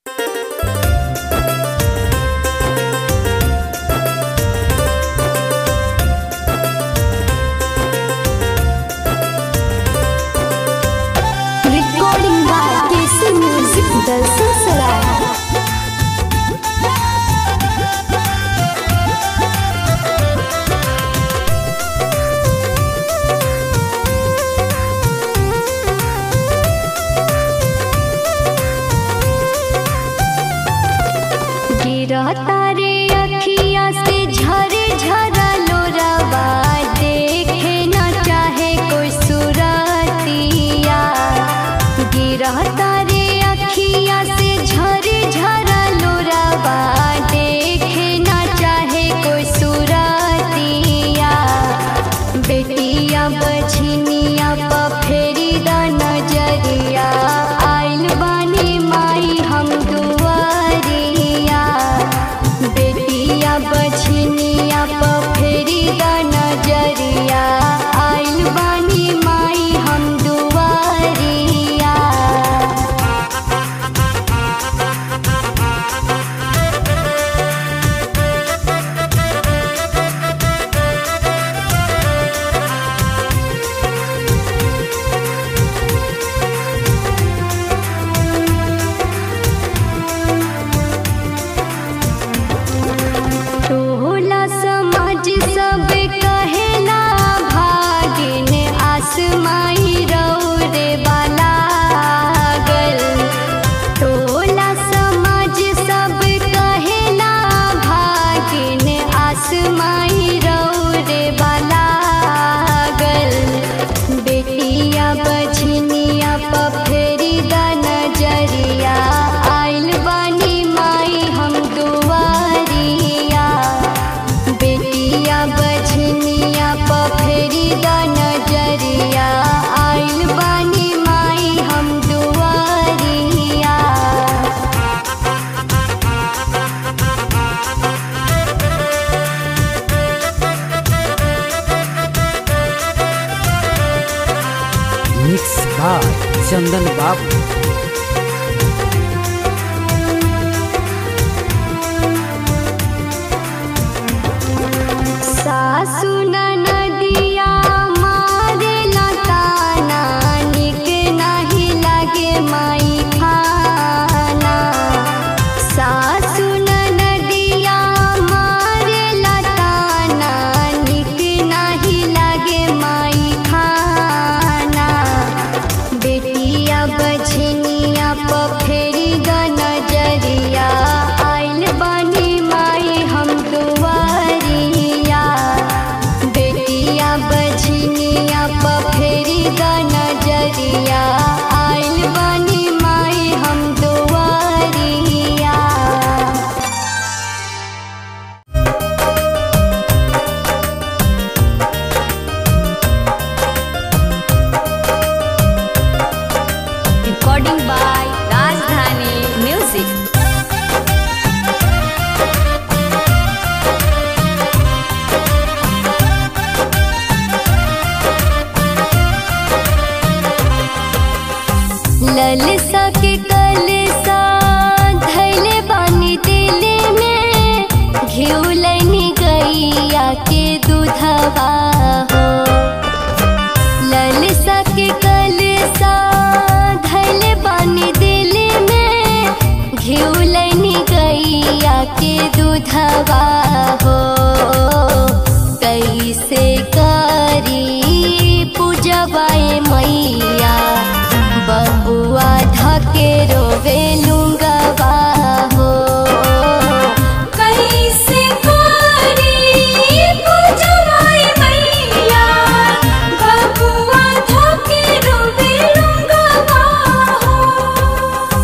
Recording by KC Music Dal Silsila. गिरता रे अखिया से झरे झरा लोरावा देखे न चाहे कोई सुरतिया गिरता रे अखिया से झरे झरा लोरावा देखे न चाहे कोई सुरतिया बेटिया बछिनिया प फेरी द नजरिया आइल बानी माई हम दुआरिया बेटिया बछिनिया प फेरी द नजरिया आइल बानी माई हम दुआरिया टोला समाज सब कहेला भागिन आसमाई रौरे वाला गल टोला समाज सब कहेला भागिन आसमाई रौरे वाला गल बेटिया बछनिया प फेरी द नजरिया आइल बानी माई हम दुआरिया बेटिया बछनिया प फेरी द नजरिया आइल बानी माई हम दुआरिया मिक्स बाय चंदन बाबू सासु नदिया मारे लताना निक नाही लागे माई खाना सासु नदिया मारे लताना निक नाही लागे माई खाना बेटिया बछनिया प फेरी द नजरिया आइल बानी माई हम दुआरिया बेटिया बछनिया प फेरी द नजरिया आइल बानी माई हम दुआरिया recording by Rajdhani Music. ललसा के कलसा धैले बानी दिल में घिउलनी गैया के दूधवा हो ललसा के कलसा धैले बानी दिल में घिउलनी गैया के दूधवा हो कैसे करी पूजवाए मैया बबुआ धके रोवे लुंगवा हो कैसे करी पूजवाई मैया बबुआ धके रोवे लुंगवा हो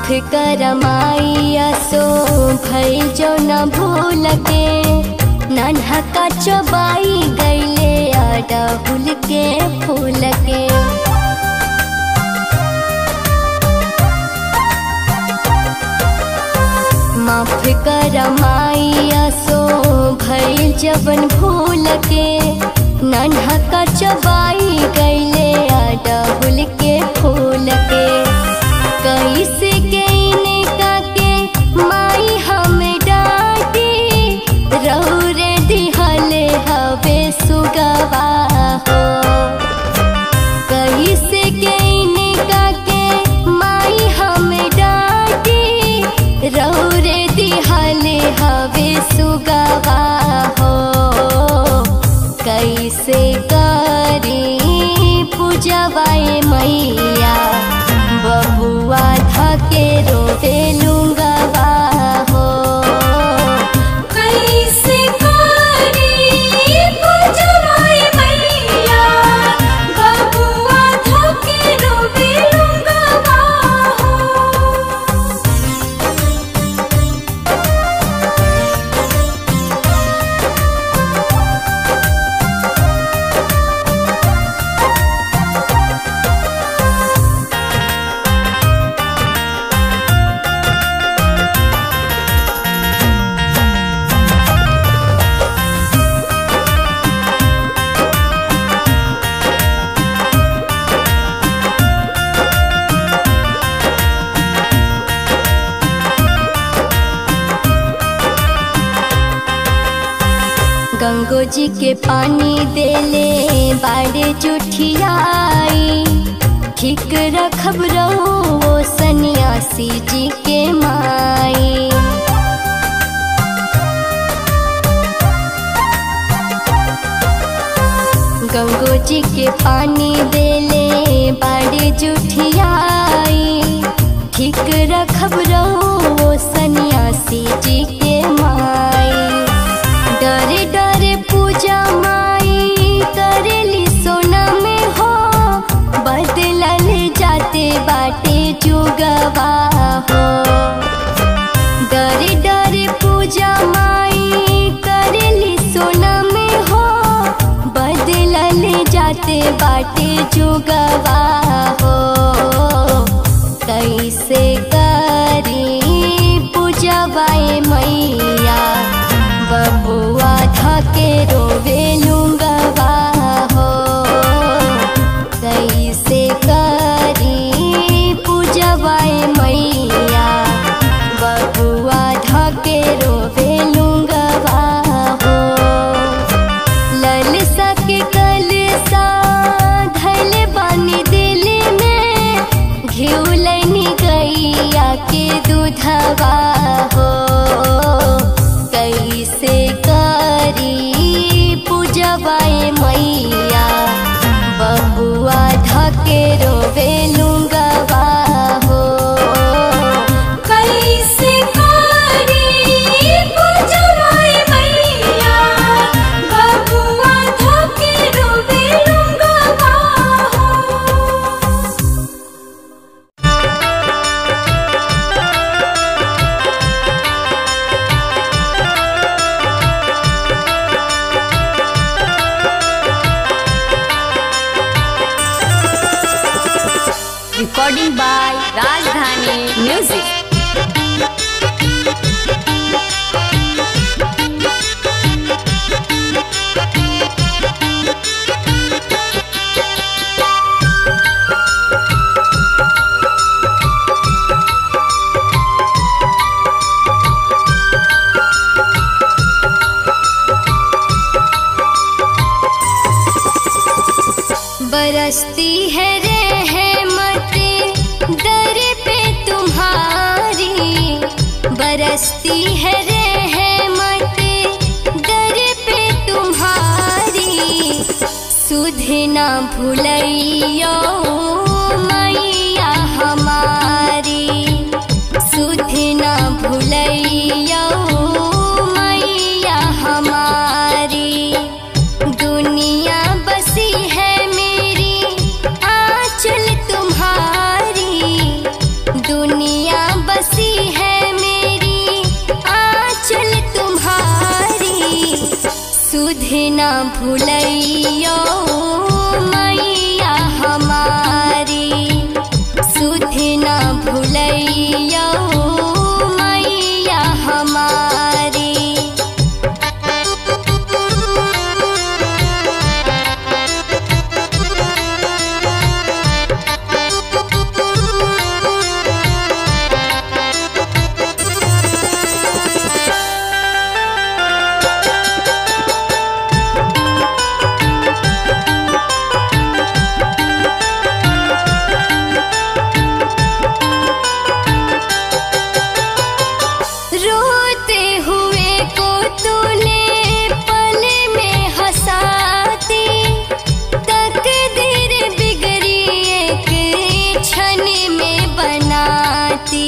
माफ कर माइया सो भई जो न भूल के नन्हा का चबाई गईले अड़हुल के फूल के माफ कर माइया सो भई जबन भूल के नन्हा का चबाई गईले अड़हुल के फूल के कैसे गईने का के माई हम डांटी रौरे दिहले हवे सुगवा हो कैसे गईने का के माई हम डांटी रौरे दिहले हवे सुगवा हो कैसे करी पूजवाए मैया बबुआ धके रोवे लूंगवा हो कैसे करी पूजवाए मैया बबुआ धके रोवे लूंगवा हो गंगो जी के पानी देले बाड़े जुठियाई ठीक रखब रहो सन्यासी जी के माई गंगो जी के पानी देले बाड़े जुठियाई ठीक रखब रहो सन्यासी जी के माई डरे डरे पूजा माई करेली सोना में हो बदलल जाते बाटे जुगवा हो डरे डरे पूजा माई करेली सोना में हो बदलल जाते बाटे जुगवा हो कैसे करी पूजवाए मैया बबुआ धके रोवे लूंगवा हो कैसे करी पूजवाए मैया बबुआ धके रोवे लूंगवा हो ललसा के कलसा धैल बानी दिल में घिउलनी गैया के दूधवा हो कैसे करी पूजवाए मैया बबुआ धके रोवे लूंगवा हो कैसे करी पूजवाए मैया बबुआ धके रोवे लूंगवा हो recording by Rajdhani Music. बरसती है रहमत दर पे तुम्हारी बरसती है रहमत दर पे तुम्हारी सुध ना भूलैयो मैया हमारी सुध ना भूलैयो मैया हमारी दुनिया बसी है मेरी आंचल तुम्हारी दुनिया ना भूलैयो मैया हमारी सुध ना भूलैयो मैया हमारी रोते हुए को तूने पल में हंसाती तकदीर बिगड़ी एक क्षण में बनाती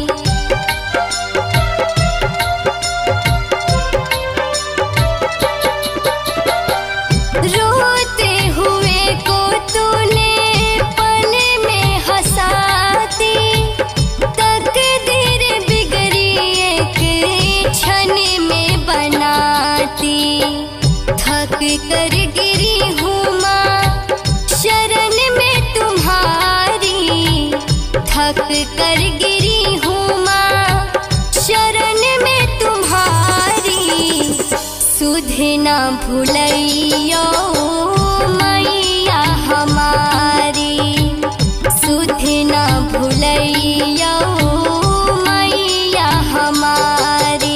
रोते हुए को तूने पल में हंसाती तकदीर बिगड़ी एक क्षण में बनाती थक कर गिरी हूँ माँ शरण में तुम्हारी थक कर गिरी हूँ माँ शरण में तुम्हारी सुध ना भूलैयो मैया हमारी सुध ना भूलैयो मैया हमारी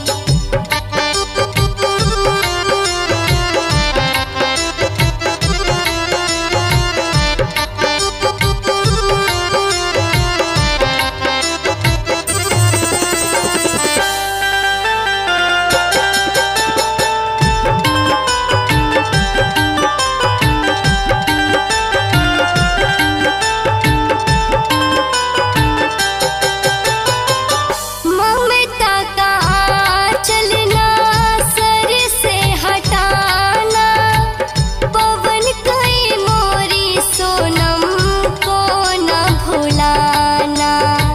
ममता का चलना सर से हटाना पवन कई मोरी सोनम को न भुलाना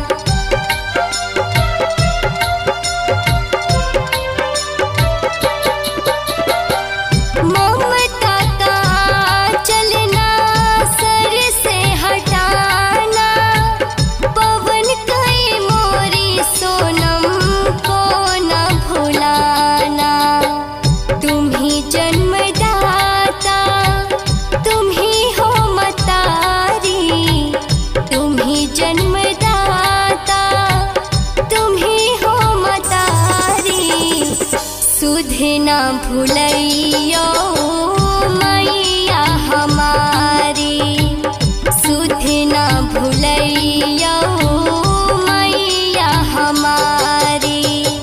ममता का चलना सर से हटाना पवन कई मोरी सोनम को न भुलाना तुम ही जन्मदाता तुम ही हो मतारी तुम ही जन्मदाता तुम ही हो मतारी सुध ना भूलैयो मैया हमारी सुध ना भूलैयो मैया हमारी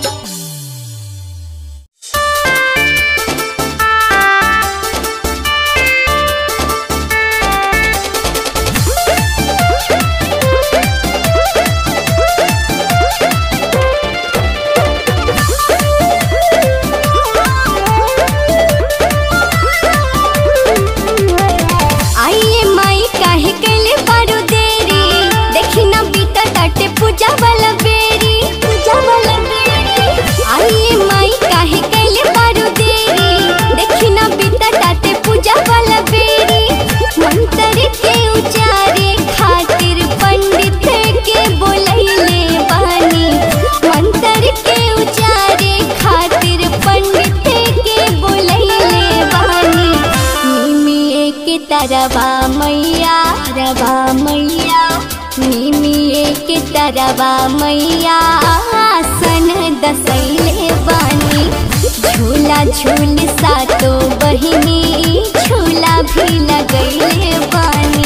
आइए माई काहे कैले बारू देरी देखी ना बीता टाटे पूजा वाला बेरी पूजा वाला बेरी आइए माई काहे कैले बारू देरी देखी ना बीता टाटे पूजा वाला बेरी मंत्र के उचारे खातिर पंडित के बोलैले बानी मंत्र के उचारे खातिर पंडित के बोलैले बानी निमिए के तरवा मैया रवा मैया निमिए के तरवा मैया आसन दसैले बानी झूला झूल सातो बहिनी झूला भी लगैले बानी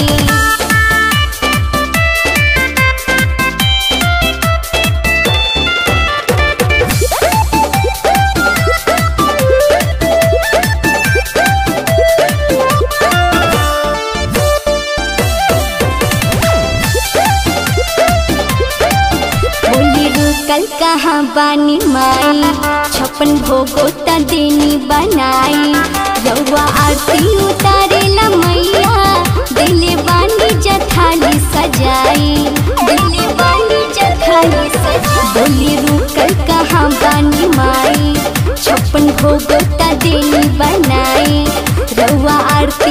बोली रुकल कहाँ बानी माई छप्पन भोगो त देनी बनाई रउआ आरती उतारेला मैया दिले बानी जथाली सजाई दिले बानी जथाली सजाई बोली रुकल कहाँ बानी माई छप्पन भोगो त देनी बनाई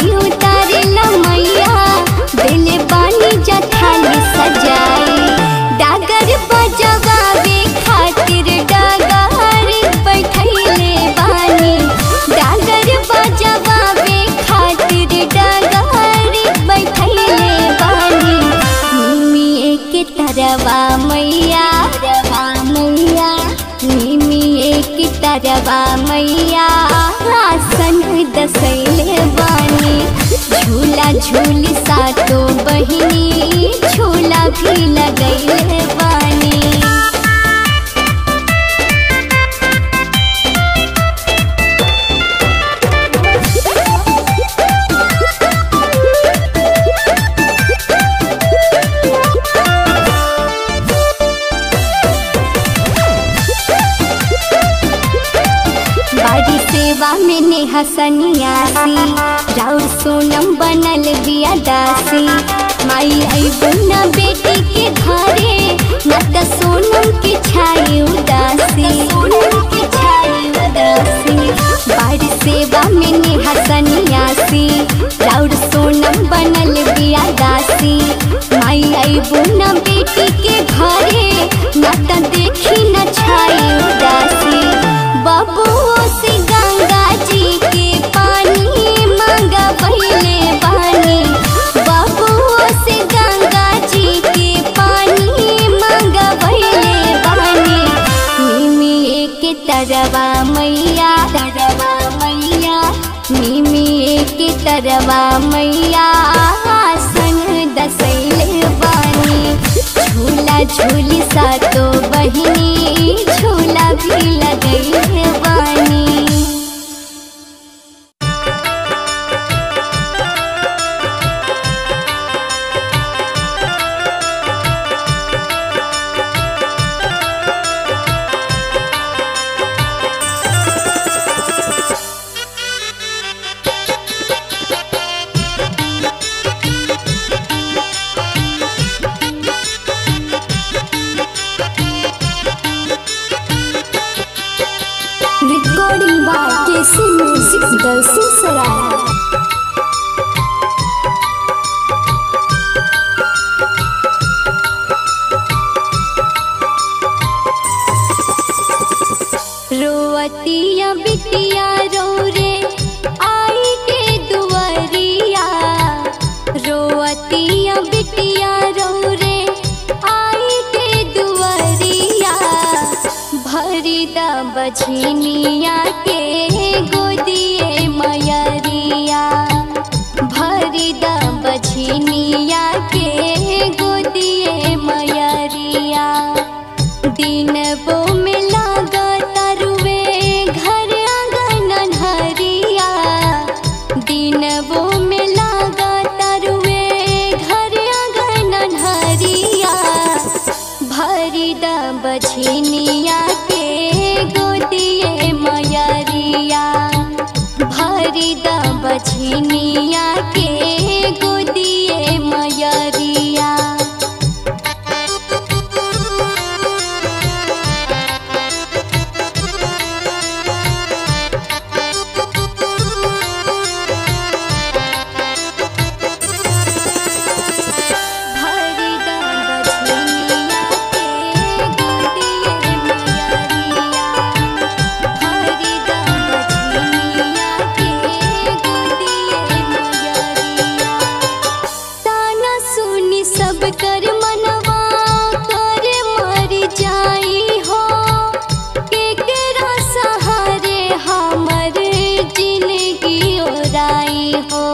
आरती उतारे मैया दिल बानी जठानी सजाई डागर बजवावे खातिर डागर बैठैले बानी डागर बजवावे खातिर डागर बैठैले बानी निमिए के तरवा मैया तरवा मैया निमिए के तरवा मैया आसन दसैले बानी झूला झूली सातो बहिनी झूला भी लगैले बानी बाड़ी सेवा में नेहा सन्यासी राउर सोनम बनल बिया दासी माई अइबो न बेटी के घरे न त सोनम के छाई उदासी सोनम के छाई उदासी बाड़ी सेवा में नेहा सन्यासी राउर सोनम बनल बिया दासी माई अइबो न बेटी के घरे न त देखी न छाई उदासी बबुओ से गंगा जी के पानी मांगा पहले पानी बबुओ से गंगा जी के पानी मांगा पहले पानी निमिए के तरवा मैया तरवा मैया निमिए के तरवा मैया आसन दसैले बानी झूला झूली सातो बहिनी झूला भी लगैले बानी recording by KC music Dalsinghsarai रोअतिया बिटिया रो रे आई के दुआरिया रोअतिया बिटिया रो रे आई के दुआरिया भरी द बझनिया के गोदिए मयरिया भरी द बझनिया के गोदिए मयरिया दिन वो में लागा तरुवे घर आंगन हरिया दिन वो में लागा तरुवे घर आंगन हरिया भरी द बछिनिया के गोदिए मयरिया भरी द बछिनिया के गोदिए मयरिया भरी द बछिनिया के गोदिए मयरिया भरी द बछिनिया के गोदिए मयरिया ताना सुनी सब कर मनवा कर मर जाई हो केकरा सहारे हमर जिंदगी ओराई हो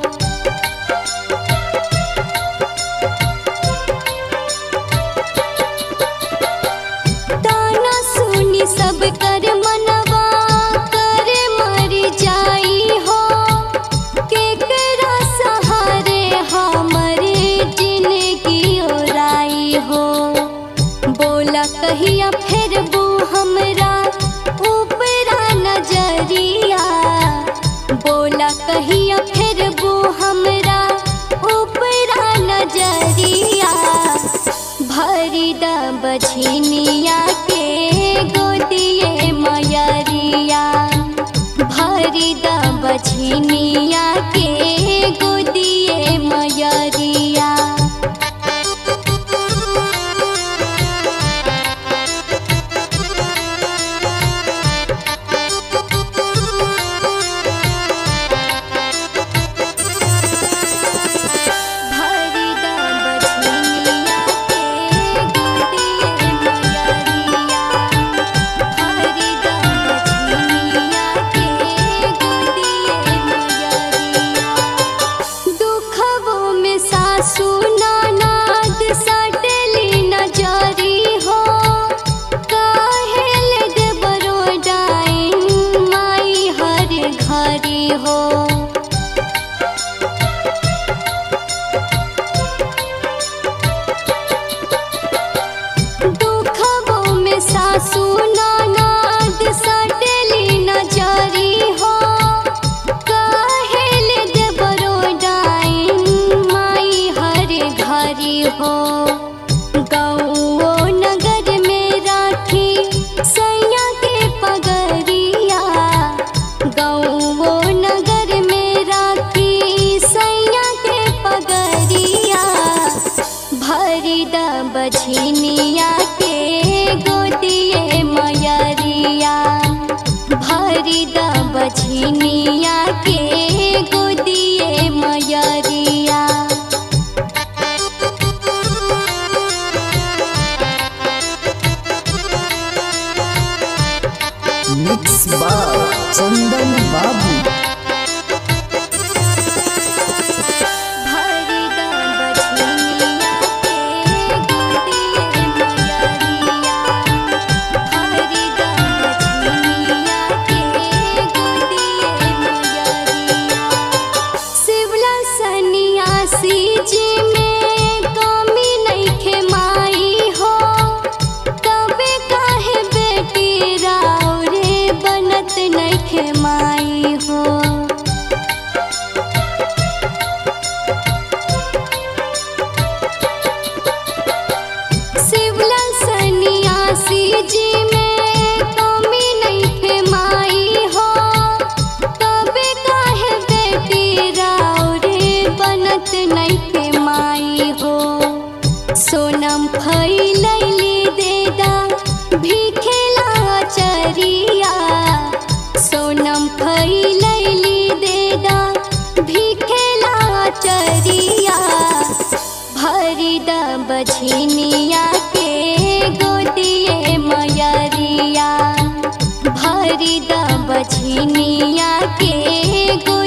ताना सुनी सब कर मनवा कर मर जाई हो केकरा सहारे हमर जिंदगी ओराई हो बोला कहिया फिर बू हमरा ऊपरा नजरिया बोला कहिया फिर बू हमरा ऊपरा नजरिया भरी द बछिनिया के गोदिए मयरिया भरी भरिदा बछिनिया के गोदिए मयरिया भरिदा बछिनिया के गोदिए मयरिया भरिदा बछिनिया के गोदिए मयरिया दुखवो में सासू ननद सटली नजरी हो काहेल देवरो डाइन माई हर घरी हो दुखवो में सासू ननद सटली नजरी हो काहेल देवरो डाइन माई हर घरी हो गौओ नगर में राखी सैया के पगरिया गौओ नगर में राखी सैया के पगरिया भरिदा बछिनिया के गोदिए मयरिया भरिदा बछिनिया के गोदिए मयरिया मिक्स बाय चंदन बाबू भरिदा बछिनिया के गोदिए मयरिया भरिदा बछिनिया के गोदिए मयरिया शिवला सन्यासी जी में कमी नइखे माई हो कबे काहे बेटी राव रे बनत नइखे माई हो शिवला सन्यासी जी में कमी नइखे माई हो तबे काहे बेटी राव रे बनत नइखे माई हो सोनम फैलैली देदा भिखेला चरिया सोनम फैलैली देदा भिखेला चरिया भरिदा बछिनिया के गोदिए मयरिया भरिदा बछिनिया के गो